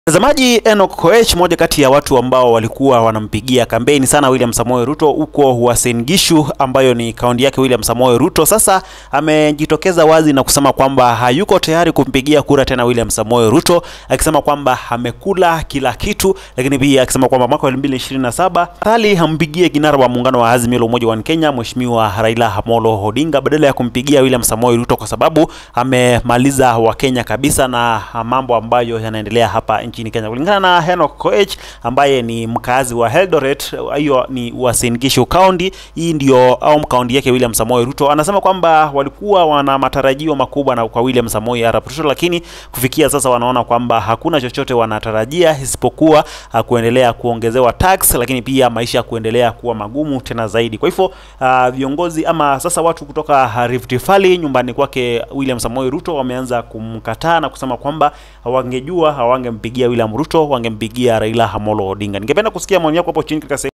Mtazamaji, Enoch Koech, moja kati ya watu ambao walikuwa wanampigia kampeni sana William Samoei Ruto huko Uasin Gishu, ambayo ni kaunti yake William Samoei Ruto, sasa amejitokeza wazi na kusema kwamba hayuko tayari kumpigia kura tena William Samoei Ruto, akisema kwamba amekula kila kitu, lakini pia akisema kwamba mwaka wa 2027 hali hampigie kinara wa muungano wa Azimio la Umoja wa Kenya Mheshimiwa Raila Amolo Odinga badala ya kumpigia William Samoei Ruto kwa sababu amemaliza Wakenya kabisa na mambo ambayo yanaendelea hapa nchini Kenya. Kulingana na Enoch Koech ambaye ni mkazi wa Eldoret, hiyo ni Uasin Gishu County, hii ndio au kaunti yake William Samoei Ruto, anasema kwamba walikuwa wana matarajio makubwa na kwa William Samoei Arap Ruto, lakini kufikia sasa wanaona kwamba hakuna chochote wanatarajia isipokuwa uh, kuendelea kuongezewa tax, lakini pia maisha kuendelea kuwa magumu tena zaidi. Kwa hivyo uh, viongozi ama sasa watu kutoka Rift Valley nyumbani kwake William Samoei Ruto wameanza kumkataa na kusema kwamba hawangejua hawangempigia William Ruto, wangempigia Raila Amolo Odinga. Ningependa kusikia maoni yako hapo chini katika